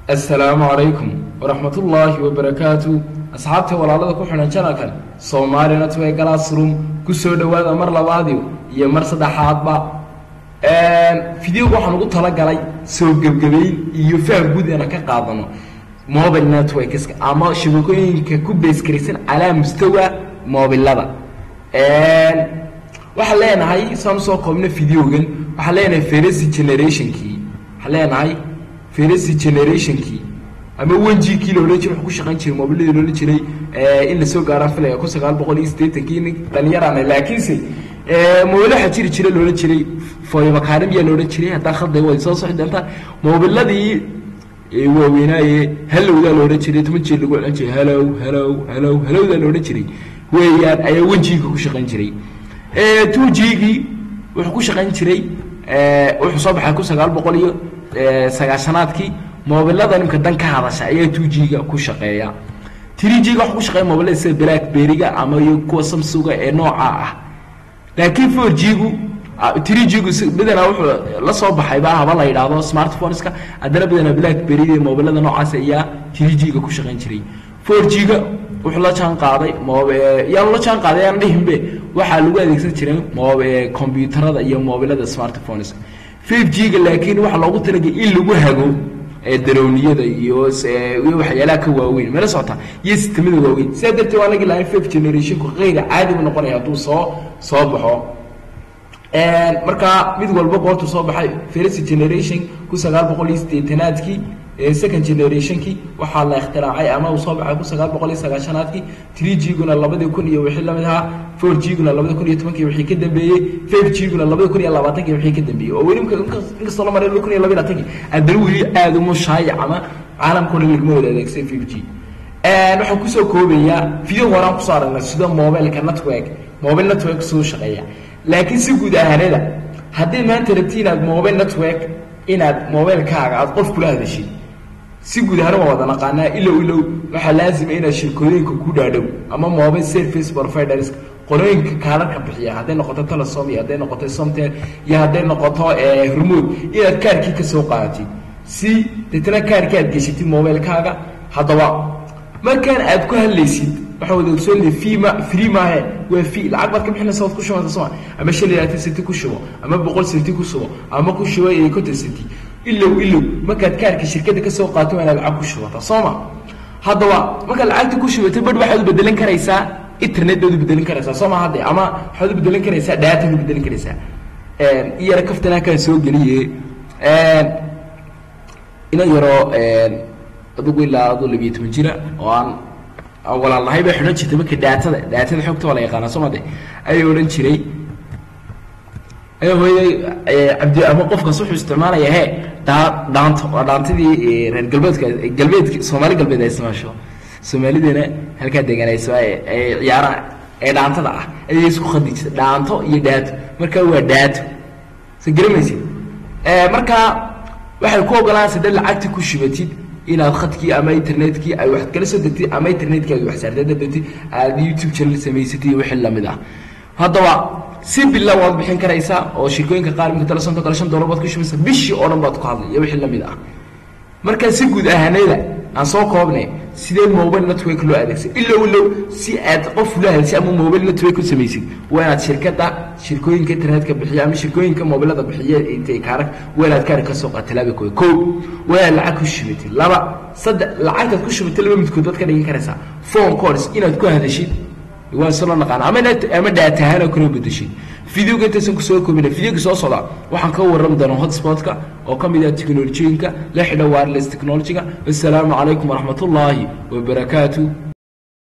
assalaamu calaykum waraxmatullaahi wabarakaatu asxaabta walaalada ku xidhan janalkan soomaali network classroom ku soo dhowaada mar labaadiyo iyo mar saddexaadba videoga waxaan ugu talagalay soo gebgebayn iyo faham guud inaan ka qaadano mobile networkska ama shabakooyinka ku beeskaraysan calaa mustawa mobilada waxaan leenahay saan usoo koobna videogan waxaan leenahay feresi generationkii waxaan leenahay feresi generationkii ama wenjikii la odhan jiray wuxuu ku shaqayn jiray mobiladii la odhan jiray in lasoo gaaraan filaya kun sagaal boqol iyo siddeetankii nin dhalinyarana laakiinse mobile waxaa jiri jira la odhan jiray foyabakaarimiya la odhan jiray haddaan khalday way soo soci doontaa mobiladii waaweynaaye halowdaa la odhan jiray toban jeer lagu celin jiray halow halow halow halowdaa la odhan jiray weeyaan ayaa wenjiga ku shaqayn jiray two gigii wuxuu ku shaqayn jiray wuxuu soo baxay kun sagaal boqol iyo sagaashanaadkii mobilada nimka dan ka hadasha ayaa two g-ga ku shaqeeya three g-ga waxa ku shaqeeya mobilada sida blackberry-ga ama iyo kuwa samsuga ee nooca ah laakiin four g-gu three g-gu badanaa wuxuu la soo baxayba haba la yidhaahdo smartphoneska haddana badanaa blackberry-da iyo mobilada noocaas ayaa three g-ga ku shaqayn jiray four g-ga wuxuu la jaan qaaday yaan la jaan qaaday aan dhihinbe waxaa lagu adeegsan jiray combyuutarada iyo mobilada smartphones five g-ga laakiin waxaa loogu talagay in lagu hago darowniyada iyo iyo waxyaalaha ka waaweyn mala socota iyo sistamada waaweyn sidaa darteed waa lagi lahayn five generationku kayra caadi bu noqonaya hadduu soo soo baxo markaa mid walba goortuu soo baxay first generation kun sagaal boqol iyo siddeetanaadkii second generationkii waxaa la ikhtiraacay ama uu soo baxay kun sagaal boqol iyo sagaashanaadkii three g-guna labadii kun iyo wixii lamid ahaa four g-guna labada kun iyo tobankii wixii ka dambeeyey five g-guna labada kun iyo labaatankii wixii ka dambeeyey oo weli inkastoo la maray laba kun iyo labaiy labaatankii haddana weli aada uma shaayac ama caalamkao dhan laguma wada adeegsay five g waxaan kusoo koobayaa video horaan kusoo aragnay sida mobileka network mobile network soo shaqeeya laakiin si guud ahaanada haddii maanta rabti inaad mobile network inaad mobilekaaga aada qof kula hadashid si guud ahaan waa wada naqaanaa ilow ilow waxaa laazima inaad shirkooyinka ku dhaadhow ama mobile service providers qolooyinka kaalarka bixiya hadday noqoto telesom iyo hadday noqoto somtel iyo hadday noqoto hormood inaad kaarkii ka soo qaadatid si deetna kaarkii aad geshatid mobilekaaga haddaba markaan aad ku hadlaysid waxaa wada ogsoonle fima free maahe waa fi lacag baad ka bixinaysa waad ku shubanta soma ama shan iyo labaatan senti ku shubo ama boqol senti ku shubo ama ku shubo konton senti ilow ilow markaad kaarka shirkadda kasoo qaato waa inaad lacag ku shubata sooma haddaba markaad lacagta ku shubato badh waxaad u bedelan karaysaa internet baad u bedelin karaysaa sooma hadde ama waxaad u bedelin karaysaa dhaataad u bedelin karaysaa iyara kaftanaa kaan soo geliye ina yaroo adugu ilaa adu labiyo toban jira oo aan walaalnahay bay xidhan jirtay marka dhaatada dhaatada xogta waa la yaqaanaa soo made ayay odhan jiray ayaa hooyaday cabdi ama qofkaas wuxuu isticmaalaya he dhaa dhaanto waa dhaantadii reer galbeedka galbeedka soomaali galbeed ay isticmaasho soomaalideena halkaa deganayso ay ciyaara ee dhaantada ah ayay isku khadi jirta dhaanto iyo dhaato marka waa dhaato soo garamaysid markaa waxay ku ogolaanaysa dad lacagta ku shubatid inaad khadkii ama internetkii ay wax kala soo degtid ama internetkii ay wax saartay dabtid aad youtube channel samaysatid iyo wixii lamid ah haddaba si bila waad bixin karaysaa oo shirkooyinka qaar imika telesonto kale shan dollar baad ku shubaysaa bishii oo dhan baad ku hadlay iyo wixii lamid ah marka si guud ahaanada aan soo koobnay sidee mobile network loo adeegsay ilow ilow si aad qof ula hadasay ama mobile network u samaysid waa inaad shirkadda shirkooyinka internetka bixiya ama shirkooyinka mobilada bixiya intay kaara waa inaad kaari ka soo qaata laba kooda kow waa inaad lacag ku shubatid laba saddex lacagtaad ku shubatay laba midkood baad ka dhigan karaysaa phone calls inaad ku hadashid waan soo naqaana ama ama dhaatahaan oo kala bedeshid videoga intaysan kusoo koobina videoga soo socda waxaan ka warrami doonaa hotspotka oo ka mid ah teknolojiyinka la xidha wireless technology-ga wassalaamu calaykum waraxmatullaahi wabarakaatu